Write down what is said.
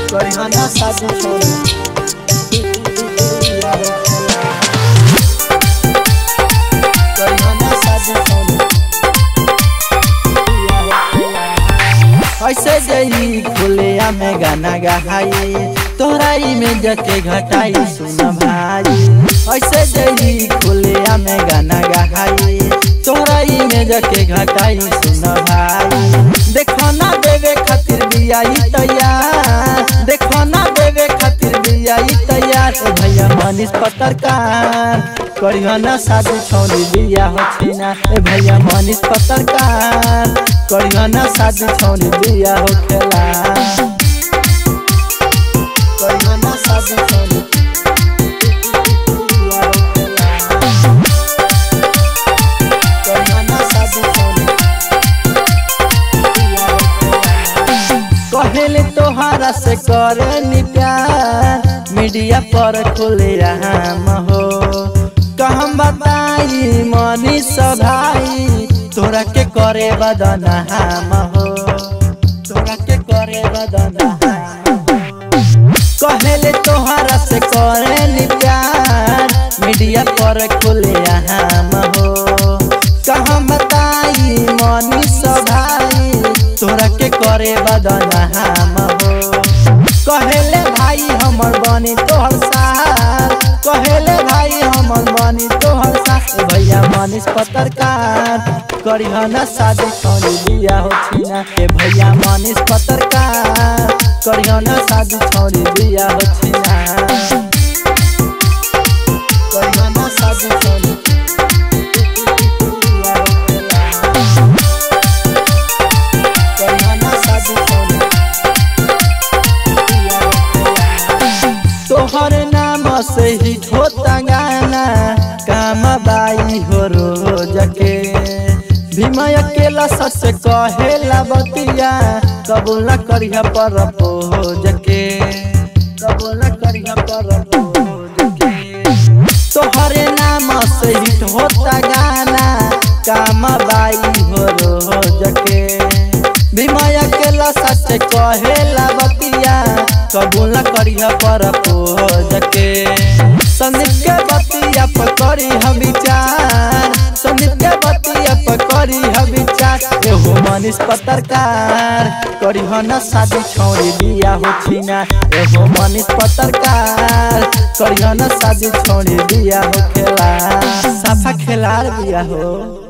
करिहना शादी छोड़ी करिहना शादी छोड़ी ऐसे जई खुलिया में गाना गहाई तोहराई में जके घटाई सुन भाई ऐसे जई खुलिया में गाना गहाई तोहराई में जके घटाई सुन भाई देखो ना देवे खातिर बियाई तैयार देखो ना देवे खातिर बियाई तैयार ए भैया मनीष पत्रकार करियो ना शादी छोड़ी बिया होती ना ए भैया मनीष पत्रकार करियो ना शादी छोड़ी बिया हो खेला करियो ना शादी छोड़ी बिया होखेला। करियो ना शादी छोड़ी बिया होखेला। कहेले तोहारा से करे नी प्यार मीडिया पर खुले राम हो कहम बताई मनीष भाई तोरा के करे बदना हम हो तोरा के करे बदना कहेले तोहारा से करे नी प्यार मीडिया पर खुले हम हो कहम बताई मनीष भाई तोरा के करे बदना हम हो कहेले भाई हमर बनी तोहर सार कहेले भाई हमर बनी तोहर सार ए भैया मनीष पत्रकार करिहना शादी छोड़ी बिया होती ना ए भैया मनीष पत्रकार करिहना शादी छोड़ी बिया होती ना करिहना शादी छोड़ी बिया होखेला। करिहना शादी छोड़ी बिया होखेला। तोहर नाम से ही होता गाना काम बाई हो रोज के भीमय अकेला सच कहेला बतिया कबूल न करिया पर पोज के कबूल न करिया पर पोज के तोहरे नाम से हिट होता गाना काम बाई हो रोज के भीमय अकेला सच कहेला बतिया कबूल न करिया पर पोज के संदीप के बतिया पर करी हम विचार संदीप के बतिया पर करी हम विचार एहो मनीष पत्रकार करी हो न शादी छोड़ी बिया होती ना एहो मनीष पत्रकार करी हो न शादी छोड़ी बिया हो खेला साफा खेलार बिया हो